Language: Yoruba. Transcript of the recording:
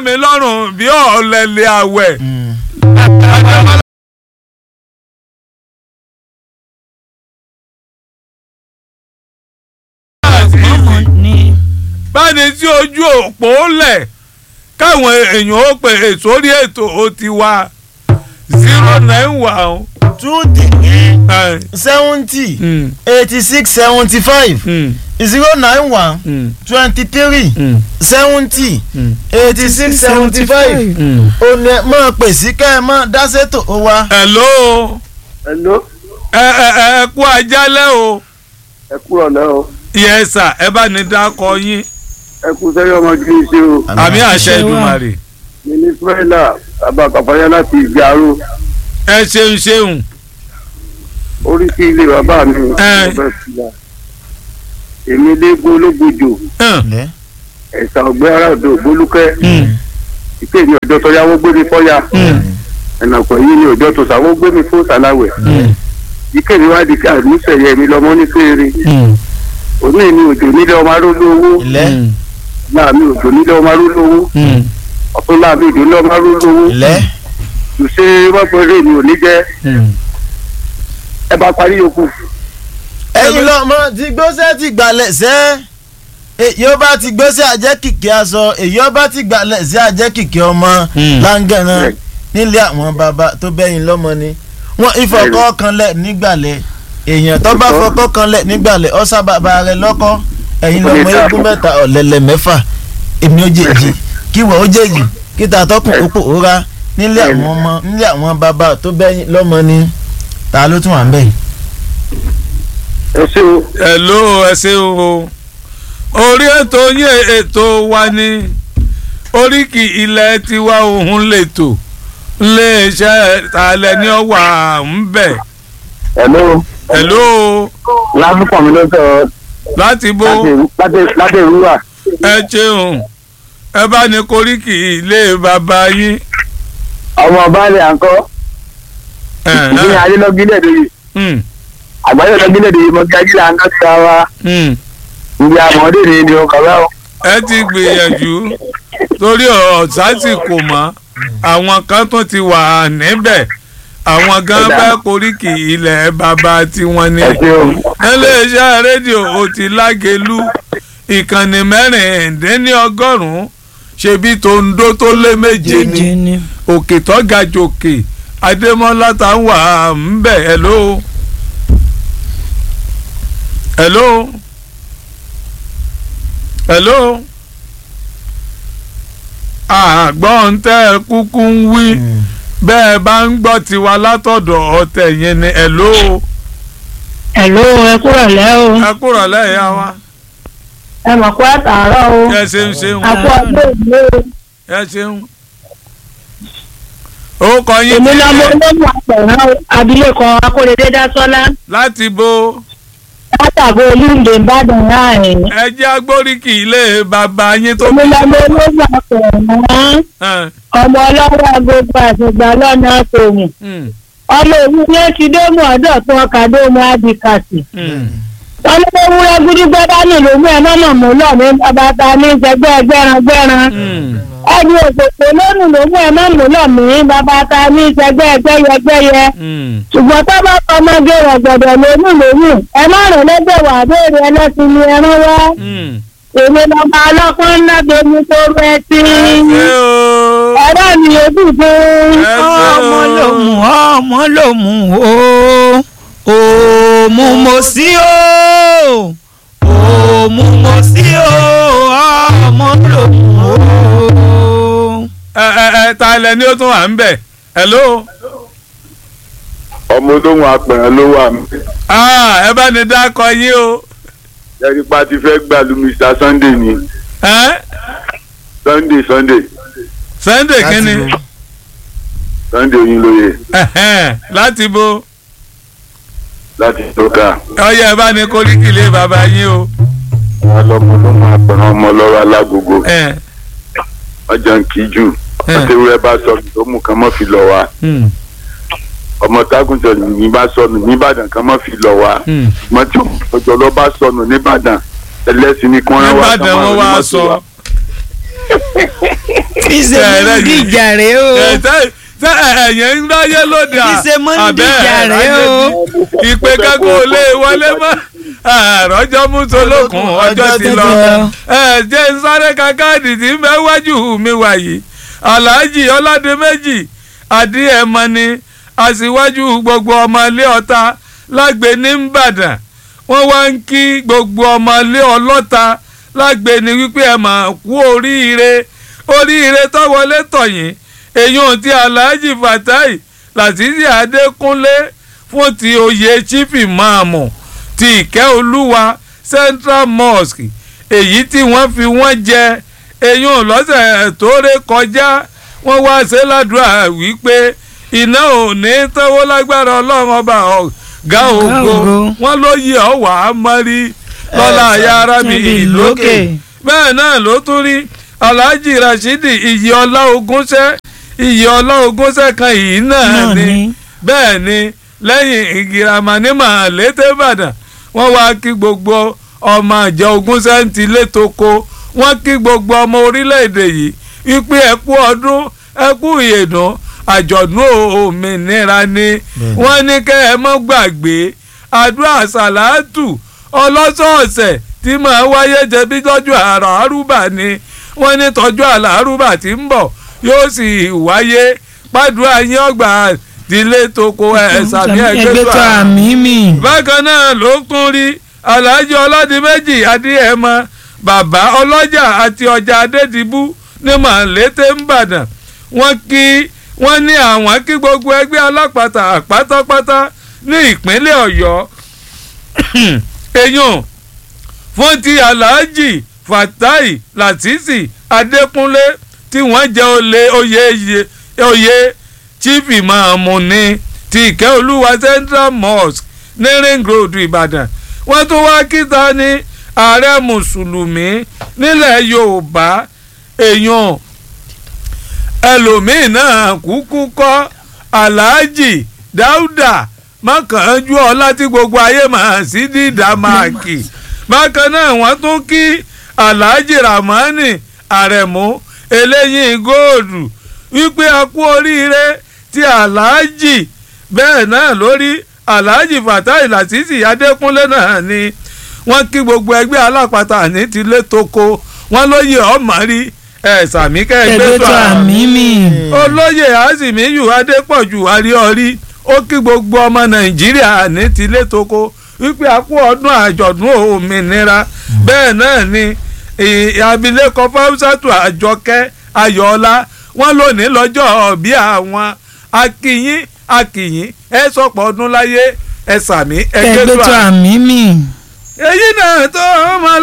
mi lọ́rùn bí ọ̀lẹ́lẹ̀ àwẹ̀. ní báni tí ojú òpó lẹ̀ káwọn èèyàn ó pè sórí ètò ó ti wá zero nine one. two three eh, seventy mm, eighty six seventy five mm, zero nine one mm, twenty three mm, seventy mm, eighty six seventy five mm. ó ní ẹ máa pè sí kẹ́ ẹ máa dá sétò ó wá. hello Hello, ẹ ẹ ẹ kú ajálẹ̀ o ẹ kúrọ̀ lẹ́ o. yes sir ẹ bá ní dákọ yín Ẹ kú sẹ́yìn ọmọ kì í ṣe o. àmì àṣẹ Èdùmàrè Mi ní Fúrẹ́là bàbá Kàfáyá láti Ìgbàrú. ẹ ṣeun ṣeun Orí sí ilé bàbá mi. Ẹ. Mo fẹ́ fi ya. Èmi léegun ológbòjò. hàn, Lẹ́. Ẹ̀sà ọ̀gbẹ́ aráàdó Bolúkẹ́. mm, Ìké mi ọ̀dọ́ tọ́yáwó gbé mi fọ́yà. mm, Ẹ̀nàpọ̀ yìí ni ọ̀dọ́ tó sàwó gbé mi fún Sàláwẹ̀. mm, Ìké mi wá di ká àdúsẹ̀yẹ mi lọ́mọ ní fèrè. mm, Òní ni òjò nílé ọmọ arúgbó owó. ilẹ̀ mm, Láàmì òjò nílé ọmọ arúgbó owó. mm, Ọ̀tún láàmì òjò nílé ọmọ arúgbó owó. ilẹ̀ Ṣé wọ́n pẹ́ lé mi ò ní jẹ́ mm. ẹ bá parí yòókù. ẹ̀yin lọ́mọ ti gbósẹ́ ti gbalẹ̀ sẹ́ èyí ó bá ti gbósẹ́ àjẹ́ kìkì aṣọ èyí ó bá ti gbalẹ̀ sí àjẹ́ kìkì ọmọ Mm. láǹgẹ̀rán nílé àwọn bàbá tó bẹ́yìn lọ́mọ ni wọ́n ìfọ̀kọ́ kanlẹ̀ nígbàlẹ̀ èèyàn tó bá fọkọ́ kanlẹ̀ nígbàlẹ̀ ọ̀sà bàbá rẹ̀ lọ́kọ́ ẹ̀yin lọ́mọ eégún mẹ́ta ọ̀lẹ́lẹ̀ mẹ́fà èmi ó jèjì kí wọ́n ó jèjì kí tàtọ́kùn ó pòórá nílé àwọn ọmọ nílé àwọn bàbá tó bẹ́yìn lọ́mọ ni ta ló tún wà ń bẹ̀ yìí. ẹ ṣé o. hello ẹ ṣeun o orí ètò yín ètò wa ní oríkì ilẹ̀ tiwa òun lètò iléeṣẹ́ talẹ̀ ní ọwà ń bẹ̀ hello hello lásìkò mi ló sọ láti bó láti ìrúwà ẹ ṣeun ẹ bá ní koríkì ilé bàbá yín ọmọ baálé àǹkọ́ ẹ, ní ẹ, adélọ́gílẹ̀ dèyí mm, àgbáyé lọ́gílẹ̀ dèyí mo gájí là ń kọ́ sí wa mm. ìdí àmọ́dé ni ni o kàwé o. ẹ ti gbìyànjú torí ọ̀sán sì kò mọ́ àwọn kan tó ti wà níbẹ̀ àwọn gan Ọ̀dà. fẹ́ koríkì ilẹ̀ bàbá tiwọn ni ẹ ṣeun iléeṣẹ́ rédíò ó ti lágẹ̀lú ìkànnì mẹ́rìndínlọ́gọ́rùn-ún ṣebí tòǹdó tó lé méje ni òkè tó ga jòkè adémọ́lá tá ń wà ń bẹ̀ hello hello hello àgbọ̀n tẹ́ ẹ kúkú ń wí bẹ́ẹ̀ bá ń gbọ́ tiwa látọ̀dọ̀ ọ̀tẹ̀ yẹn ni hello Hello, ẹ kúrò lẹ́ o. ẹ kúrò lẹ́yìn àwa Ẹ mọ̀ pé àtàárọ̀ o. ẹ ṣeun ṣeun Àpò ọdún ìlú o. ẹ ṣeun. orúkọ yín Èmi ti lọ́mọ olóògùn àpẹ̀rán abilékọ Akóredé Dásọ́lá. láti bo Látàgò Olúndé Ìbàdàn láàrin. ẹ jẹ́ agbóríkì ilé bàbá yín tó Èmi lọ́mọ olóògùn àpẹ̀rán. Ẹ̀, Ọmọ ọlọ́wọ́ agogo àtìgbà lọ́nà tòun. mm, Ọmọ òun ní ti dómù ọ̀dọ̀ tó ọkà dómù Adìkàsì. mm. Wọ́n ní kó wúrẹ́ gúdúgbẹ́ dání lòmú ẹ̀ mọ́mọ́ mú lọ ní bàbá ní ìṣẹ́gbẹ́ gbẹ́ran-gbẹ́ran. Mm. ẹni òpópó lónìí ló mú ẹ má mú lọ mí bàbá ta ní ìṣẹ́gbẹ́ ẹgbẹ́yẹgbẹ́yẹ Mm. ṣùgbọ́n tó bá ọmọge rẹ̀ gbọ̀dọ̀ lónìí lónìí ẹ má rìn lẹ́gbẹ̀ wà béèrè ẹlẹ́sìn ni ẹran wá Mm. èmi lọ́ba ọlọ́pàá ńlá gbẹmí tó rẹ sí ẹ ṣé o ẹ̀rọ mi ojú fún ẹ ṣé o ọmọ ló mú ọmọ ló mú o òmù mo sí o òmù mo sí o ọmọ ló mú o. ẹ ẹ ẹ ta ilẹ̀ ni ó tún wà ń bẹ̀ hello ọmọ olóhùn apẹ̀rẹ̀ ló wà mí. ah ẹ bá ní dákọ yín o ẹ̀rí pa ti fẹ́ gbàlú Mr Sunday ni ẹ Sunday Sunday Sunday Láti kínní bo. Sunday Oyinlóye Ẹ̀hẹ́n, láti bo láti tóka ọyẹ ẹ bá ní koríkì ilé bàbá yín o wọn lọmọ olóhùn apẹ̀rẹ̀ ọmọ lọ́wọ́ alágogo ẹ ọjà ń kí jù ẹ àtẹwúrẹ́ bá sọnù tó mú kan mọ́ fi lọ wa mm, ọmọ tágùntàn ní bá sọnù nìbàdàn kan mọ́ fi lọ wa mm. mọ́tò ọjọ́ lọ bá sọnù nìbàdàn ẹlẹ́sìn ní kí wọ́n rán wa Níbàdàn wọn wá sọ bí ṣe mú díjà rèé o tẹ ẹ̀yìn ń ráyé lóde bí ṣe mú díjà rèé o ìpè kankan ò lè wọlé mọ́ àròjọ mùsùlùkùn ọjọ́ ti lọ ẹ jẹ́ ń sáré ka káàdì tí ń bẹ wájú mi wàyí alhaji ọládèméjì adéẹmọ ni aṣíwájú gbogbo ọmọ ilé ọ̀tá lágbè ní ìbàdàn wọ́n wá ń kí gbogbo ọmọ ilé ọlọ́ta lágbè ní wípé ẹ mà kú oríire oríire tó wọlé tọ̀yìn èyàn ti alhaji fatai làtìsí adékúnlé fún ti oyè chief imaamu ti ìkẹ́ olúwa central mosque èyí tí wọ́n fi wọ́n jẹ èyàn lọ́sẹ̀ tó ré kọjá wọ́n wá ṣe ládùúrà wípé iná ò ní tẹ́wọ́ lágbára ọlọ́run ọba ọ̀gá ògo wọ́n ló yẹ ọ́ wà á mọ́rí lọ́la ayára mi ìlókè bẹ́ẹ̀ náà ló tún rí alhaji rashidi iyì ọlá ogúnṣẹ́ iyì ọlá ogúnṣẹ́ kan yìí náà ni bẹ́ẹ̀ ni lẹ́yìn ìgìràmà ní màlété ìbàdàn wọ́n wá kí gbogbo ọmọ àjọ ogúnṣẹ́ ń ti létoko wọ́n kí gbogbo ọmọ orílẹ̀-èdè yìí wípé ẹ kú ọdún ẹ kú ìyèdùn àjọ̀dún òmìnira ni wọ́n ní kẹ́ ẹ mọ́ gbàgbé àdúrà sàlátù ọlọ́sọ̀ọ̀sẹ̀ tí màá wáyé jẹbi tọ́jú àràárúbà ni wọ́n ní tọ́jú àràárúbà tí ń bọ̀ yóò sì wáyé pàdúrà yín ọgbà ìdílé toko ẹ̀ sàmì ẹgbẹ́tọ̀ àmì mi. bákan náà ló tún rí alhaji ọládìméjì adéẹmọ bàbá ọlọ́jà àti ọjà adédìbú ní màlété ńbàdàn wọ́n kí wọ́n ní àwọn kí gbogbo ẹgbẹ́ alápàtà pátápátá ní ìpínlẹ̀ ọ̀yọ́ èèyàn fún ti alhaji fatai latisi adékúnlé tí wọ́n jẹ́ olè oyè oyè chief imaamu ní ti ìkẹ́ olúwa central mosque ní ring road ìbàdàn wọ́n tún wá kíta ní ààrẹ mùsùlùmí nílẹ̀ yorùbá èèyàn ẹlòmíín náà kúkú kọ́ aláàjì dáúdà mọ́kànjú ọlá tí gbogbo ayé máa sí dídá máàkì bákan náà wọ́n tún kí aláàjì ramani àrẹ̀mú eléyìí góòlù wípé a kú oríire tí aláàjì bẹ́ẹ̀ náà lórí aláàjì fatai lasisi adékúnlé náà ni wọ́n kí gbogbo ẹgbẹ́ alápatà ní tilé toko wọ́n lóye ọmọ rí ẹ sàmí kẹgbẹ́ tó àmì mi. olóyè azimiyu adépọ̀jù àríọ̀rí ó kí gbogbo ọmọ nàìjíríà ní tilé toko wípé a kú ọdún àjọ̀dún òmìnira bẹ́ẹ̀ náà ni abilékọ fáwùsàtù àjọkẹ́ ayọ̀ọ́lá wọ́n lónìí lọ́jọ́ bí àwọn akínyín akínyín ẹ sọ̀pọ̀ ọdún láyé ẹ sàmí ẹgbẹ́ tó àmì mi. èyí náà tó máa